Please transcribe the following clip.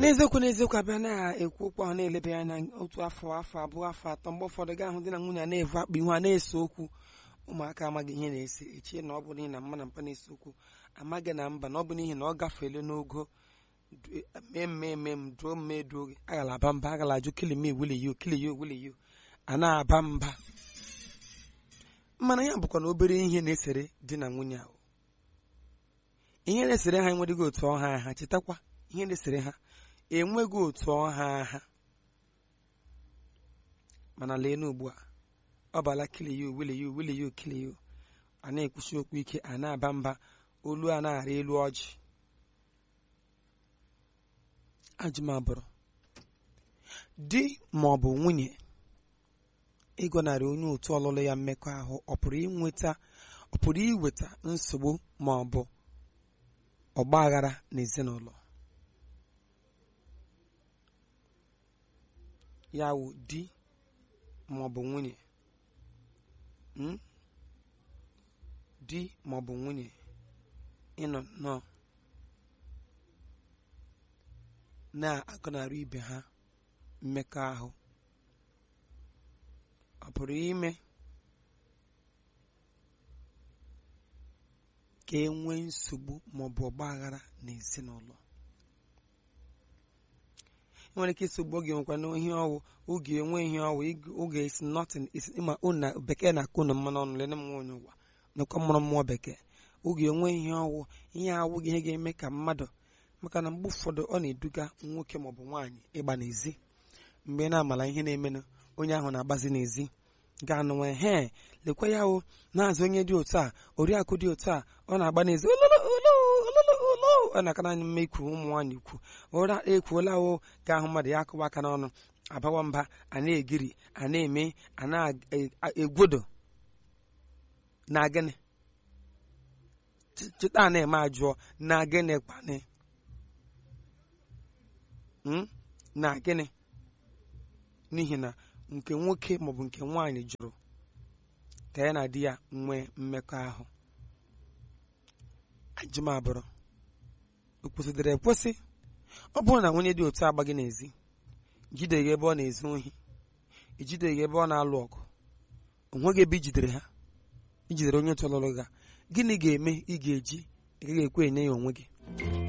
n'eziokwu n'eziokwu abịa na-ekwu okwu ahụ na-elebe ya anya otu afọ afọ abụọ afọ atọ mgbe ụfọdụ gaa hụ di na nwunye a na-evu akpa ihu a na-ese okwu ụmụaka amaghị ihe na-ese echie na ọ bụ n'ihi na mma na mpa na-ese okwu amaghị na mba na ọ bụ n'ihi na ọ gafeela n'ogo mee mme eme m duo mme duo gị agala aba mba agala ajụ kili me wili yo kili yo wili yo a na-aba mba mana ya bụkwa na obere ihe na-esere di na nwunye ahụ ihe na-esere ha enweghị otu ọha ha chetakwa ihe na-esere ha enweghị otu ọha ha mana lee n'ugbu a ọ bala kiliyo wiliyo wiliyo kiliyo a na-ekwuchi okwu ike a na-aba mba olu a na-arị elu ọjị ajụmabụrụ di ma ọ bụ nwunye ịgọnarị onye otu ọlụlụ ya mmekọahụ ọ pụrụ inweta ọ pụrụ iweta nsogbu ma ọ bụ ọgba aghara n'ezinụlọ ya wụ di ma ọ bụ nwunye mm? di ma ọ bụ nwunye ịnọ nnọọ na-agọnarị ibe ha mmekọahụ ọ pụrụ ime ka e nwee nsogbu maọbụ ọgba aghara n'ezinụlọ nwere ike isogbu oge nwekwa n'ihe ọwụ oge enwe ihe ọwụ oge isi nothing isi ma na bekee na-akụ na mmanụ ọnụ lene m nwaonye ụwa nekwa mụrụ mmụọ bekee oge enwe ihe ọwụ ihe awụghị ihe ga-eme ka mmadụ maka na mgbe ụfọdụ ọ na-eduga nwoke maọbụ nwaanyị ịgba n'ezi mgbe ị na-amala ihe na-emenụ onye ahụ na-agbazi n'ezi ga-anụnwe he lekwa ya o na-azụ onye dị otu a oriakụ dị otu a ọ na-agba n'ezi ọ na-aka naanị mma ikwu ụmụ nwaanyị ikwu ụra ekwuola o ga-ahụ mmadụ ya akụwa aka n'ọnụ abawa mba a na-egiri a na-eme a na-egwodo na gịnị cheta a na-eme ajụọ na gịnị kpanị na gịnị n'ihi na nke nwoke maọbụ nke nwaanyị jụrụ ka ya na di ya nwee mmekọahụ ajụmabụrụ o kwesịrị ekwesị ọ bụrụ na nwunye dị otu agbaghị n'ezi jideghị ebe ọ na-ezu ohi ijideghị ebe ọ na-alụ ọgụ onweghị ebe ijidere ha ijidere onye otu ọlụlụ ga gịnị ga-eme ị ga-eji ị gaghị ekwe enye ya onwe gị